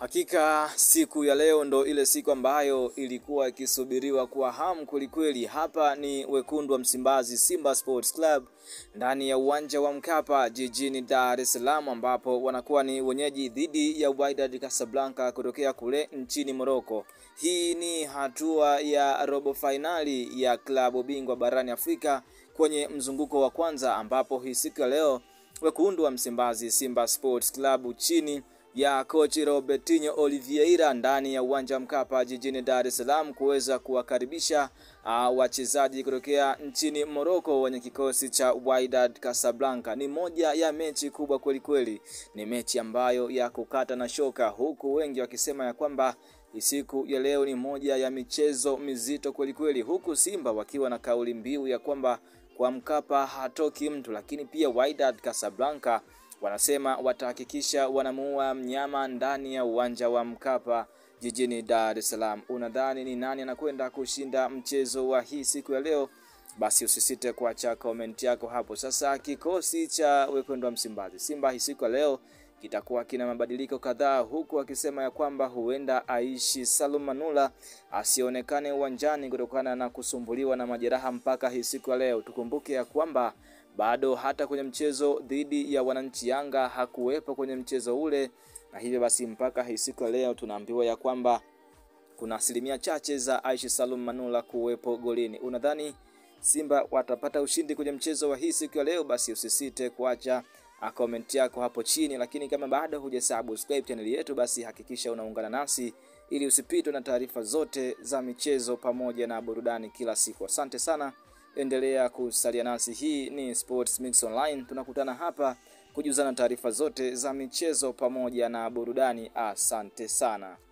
Hakika siku ya leo ndo ile siku ambayo ilikuwa ikisubiriwa kwa hamu kwelikweli. Hapa ni wekundu wa Msimbazi, Simba Sports Club, ndani ya uwanja wa Mkapa jijini Dar es Salaam, ambapo wanakuwa ni wenyeji dhidi ya Wydad Casablanca kutokea kule nchini Morocco. Hii ni hatua ya robo fainali ya klabu bingwa barani Afrika kwenye mzunguko wa kwanza, ambapo hii siku ya leo wekundu wa Msimbazi, Simba Sports Club chini ya kochi Robertinho Oliveira ndani ya uwanja wa Mkapa jijini Dar es Salaam kuweza kuwakaribisha uh, wachezaji kutokea nchini Morocco wenye kikosi cha Wydad Casablanca. Ni moja ya mechi kubwa kweli kweli, ni mechi ambayo ya kukata na shoka, huku wengi wakisema ya kwamba siku ya leo ni moja ya michezo mizito kweli kweli, huku Simba wakiwa na kauli mbiu ya kwamba kwa Mkapa hatoki mtu, lakini pia Wydad Casablanca wanasema watahakikisha wanamuua mnyama ndani ya uwanja wa Mkapa jijini Dar es Salaam. Unadhani ni nani anakwenda kushinda mchezo wa hii siku ya leo? Basi usisite kuacha comment yako hapo. Sasa kikosi cha wekundu wa Msimbazi Simba hii siku ya leo kitakuwa kina mabadiliko kadhaa, huku akisema ya kwamba huenda Aishi Salum Manula asionekane uwanjani kutokana na kusumbuliwa na majeraha mpaka hii siku ya leo. Tukumbuke ya kwamba bado hata kwenye mchezo dhidi ya wananchi Yanga hakuwepo kwenye mchezo ule, na hivyo basi mpaka hii siku ya leo tunaambiwa ya kwamba kuna asilimia chache za Aishi Salum Manula kuwepo golini. Unadhani Simba watapata ushindi kwenye mchezo wa hii siku ya leo? Basi usisite kuacha comment yako hapo chini, lakini kama bado hujasubscribe channel yetu, basi hakikisha unaungana nasi ili usipitwe na taarifa zote za michezo pamoja na burudani kila siku. Asante sana. Endelea kusalia nasi. Hii ni Sports Mix Online, tunakutana hapa kujuzana taarifa zote za michezo pamoja na burudani. Asante sana.